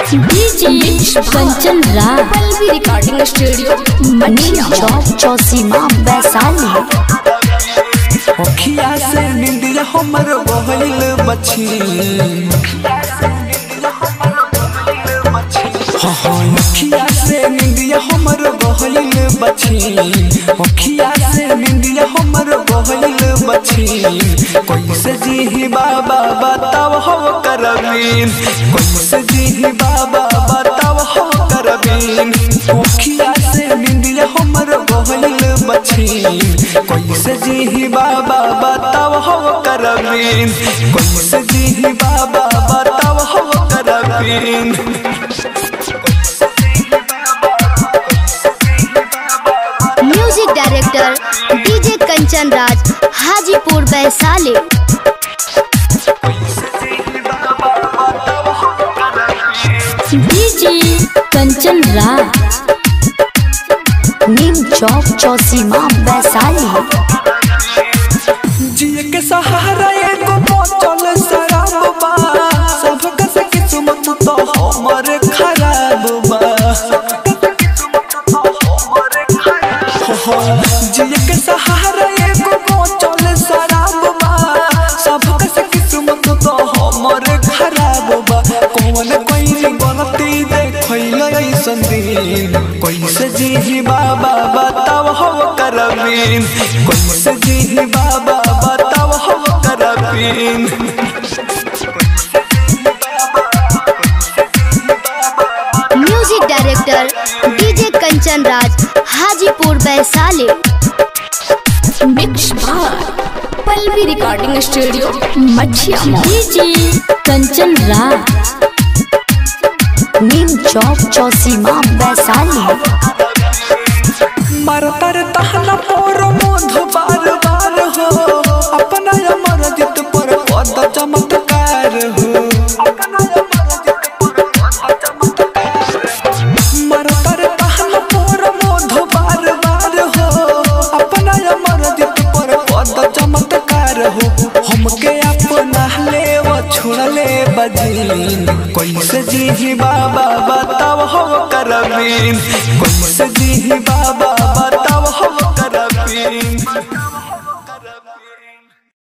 DJ Kanchan Raj Pallavi recording studio Mathiya Chowk Chausima Vaishali अखिया से निंदिया हमर बहल बची हाँ हाँ अखिया से निंदिया हमर बहल बची अखिया से निंदिया हमर बहल बची कैसे जी बाबा बताव हो करबीन कैसे जी बाबा बताव हो करबीन अखिया से निंदिया हमर बहल बची कैसे जी बाबा बताव हो करबीन कैसे जी बाबा बताव हो करबीन music director DJ Kanchan Raj Hajipur Vaishali DJ Kanchan Raj Neem Chowk Chausima Vaishali जिए के सहारा एगो बोतल शराब बा सबका से किस्मत तो हमर खराब बा जिए के सहारा एगो बोतल शराब बा सबका से किस्मत तो हमर खराब बा कौन कोई गलती देखैल ऐसन दिन कैसे जी बाबा बताव हो करबीन कैसे जी बाबा बताव हो करबीन music director DJ Kanchan Raj Hajipur Vaishali mix बार Pallavi recording studio Mathiya DJ Kanchan Raj Neem Chowk Chausima Vaishali मरतर तहना पर मधु बार बार हो अपना अमर जित पर पद चमत्कार हो मरतर तहना पर मधु बार बार हो अपना अमर जित पर पद चमत्कार हो हमके अपना ले वो छोड़ले बजीन कैसे जी बाबा बताव हो करबीन कैसे जी बाबा बताव हो करबीन